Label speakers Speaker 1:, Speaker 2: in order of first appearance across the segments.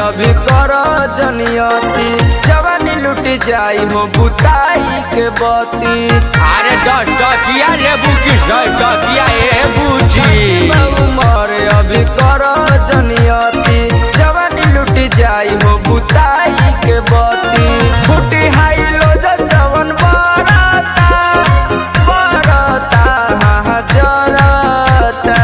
Speaker 1: अभी कर जनियती जवानी लुट जाई हो बुताई के बती
Speaker 2: अरे दस टकिया लेबू की सौ टकिया ए बूची
Speaker 1: उमर अभी कर जनियती जवानी लुट जाई हो बुताई के बती फुटी हाई लो जवन बरता बरता हाँ जरता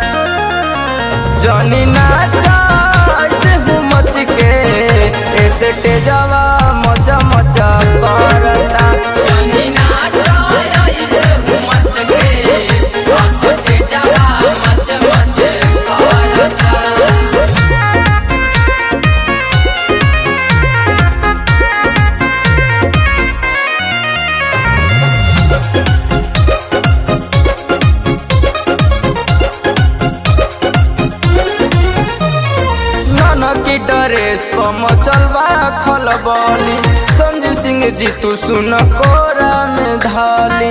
Speaker 1: जनी नाचा ऐसे हूँ मच के ऐसे तेजवा मचा मचा करता जनी नाचा ऐसे हूँ मच के ऐसे तेजवा मच मच करता की ड्रेस पर मचलवा खलबली संजू सिंह जी तू सुन कोरा में धाली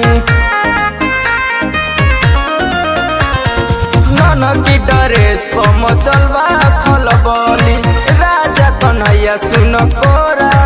Speaker 1: की ड्रेस पर मचलवा खलबली राजा कन्हैया सुन कोरा